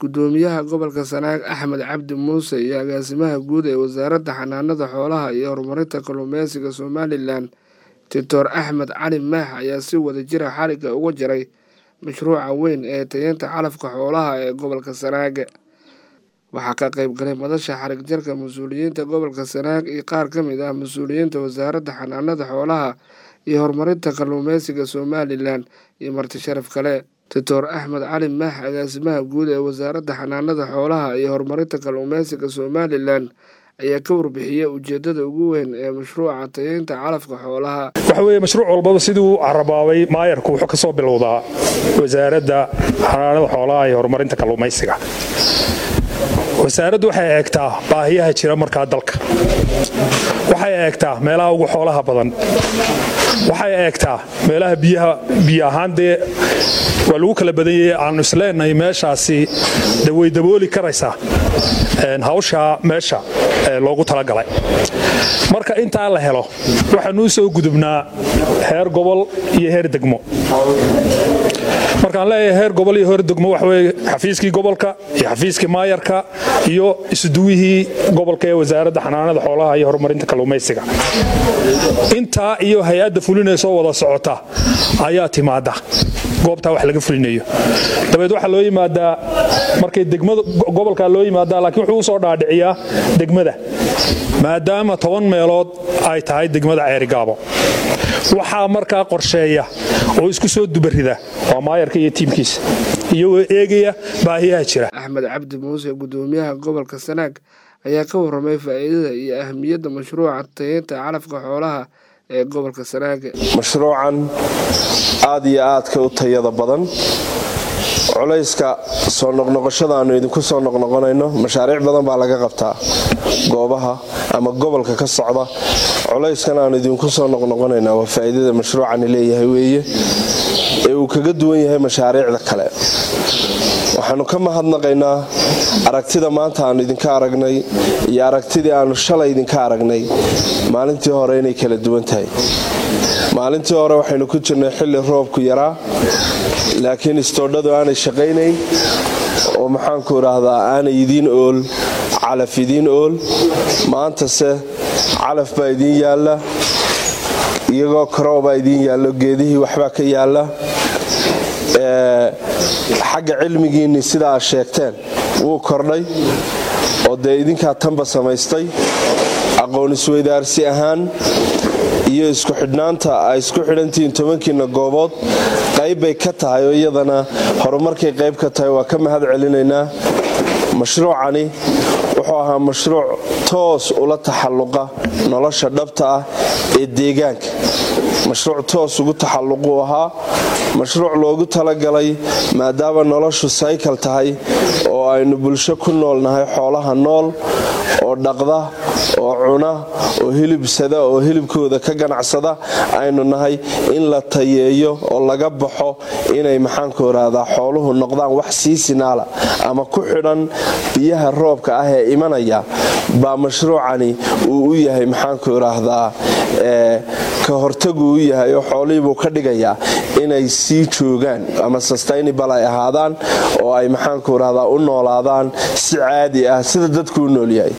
gudoomiyaha gobolka sanaag axmed cabdi muuse iyo agaasimaha guud ee wasaaradda xanaanada xoolaha iyo horumarinta kalluumeysiga somalilan doctor axmed cali maax ayaa si wada jira xarigga uga jaray mashruuca weyn ee tayeynta calafka xoolaha ee gobolka sanaag waxaa ka qayb galay madasha xarig jarka mas-uuliyiinta gobolka sanaag iyo qaar ka mid ah mas-uuliyiinta wasaaradda xanaanada xoolaha iyo horumarinta kalluumeysiga somalilan iyo marti sharaf kale doctor axmed cali maax agaasimaha guud ee wasaaradda xanaanada xoolaha iyo horumarinta kalluumeysiga somalilan ayaa ka warbixiyey ujeedada ugu weyn ee mashruuca tayeynta calafka xoolaha waxa weeye mashruuc walbaba siduu carabaabay maayarku wuxuu ka soo bilowdaa wasaaradda xanaanada xoolaha iyo horumarinta kalluumaysiga wasaaraddu waxay eegtaa baahiyaha jira markaa dalka waxay eegtaa meelaha ugu xoolaha badan waxay eegtaa meelaha biyo ahaan dee waa lagu kala badanyay aanu isleenahay meeshaasi way dabooli karaysaa hawshaa meesha loogu talagalay marka intaa la helo waxaanuu soo gudubnaa heer gobol iyo heer degmo markaan leeyahay heer gobol iyo heer degmo waxaweye xafiiskii gobolka iyo xafiiskii maayarka iyo isuduwihii gobolka ee wasaaradda xanaanada xoolaha iyo horumarinta kalluumaysiga intaa iyo hay-adda fulinaysoo wada socota ayaa timaada goobtaa wax laga fulinayo dabeed waxaa loo yimaadaa markay degmada gobolkaa loo yimaadaa laakiin wuxuu usoo dhaadhiciyaa degmada maadaama toban meelood ay tahay degmada ceerigaabo waxaa markaa qorsheeya oo isku soo dubarida waa maayarka iyo tiimkiisa iyagoo eegaya baahiyaha jira axmed cabdi muuse gudoomiyaha gobolka sanaag ayaa ka warramay faa'iidada iyo ahamiyadda mashruuca tayeynta calafka xoolaha ee gobolka sanaag mashruucan aad iyo aadka u tayada badan culayska soo noqnoqoshada aanu idinku soo noqnoqonayno mashaariic badan baa laga qabtaa goobaha ama gobolka ka socda culayskan aanu idinku soo noqnoqonayna waa faa'iidada mashruucani leeyahay weeye ee uu kaga duwan yahay mashaariicda kale waxaanu ka mahadnaqaynaa aragtida maanta aanu idinka aragnay iyo aragtidii aanu shalay idinka aragnay maalintii hore inay kala duwan tahay maalintii hore waxaynu ku jirnay xilli roobku yaraa laakiin istoodhadu aanay shaqaynayn oo maxaanku idhaahdaa aanay idiin ool calaf idiin ool maantase calaf baa idiin yaalla iyagoo karoobaa idiin yaallo geedihii waxbaa ka yaalla xagga cilmigiinni sida aad sheegteen wuu kordhay oo dee idinkaa tanba samaystay aqoon isweydaarsi ahaan iyo isku xidhnaanta ay isku xidhantihiin tobankiina goobood qayb bay ka tahay oo iyadana horumarkay qayb ka tahay waa ka mahad celinaynaa mashruucani wuxuu ahaa mashruuc toos ula taxalluqa nolosha dhabta ah ee deegaanka mashruuc toos ugu taxalluquu ahaa mashruuc loogu talagalay maadaama noloshu saykal tahay oo aynu bulsho ku noolnahay xoolaha nool oo dhaqda oo cuna oo hilibsada oo hilibkooda ka ganacsada aynu nahay in la tayeeyo oo laga baxo inay maxaanku irahdaa xooluhu noqdaan wax sii sinaala ama ku xidhan biyaha roobka ah ee imanaya baa mashruucani uu u yahay maxaanku idhaahdaa ka hortagu u yahay oo xoolihiibuu ka dhigayaa inay sii joogaan ama sustainable ay ahaadaan oo ay maxaanku idhahdaa u noolaadaan si caadi ah sida dadku u noolyahay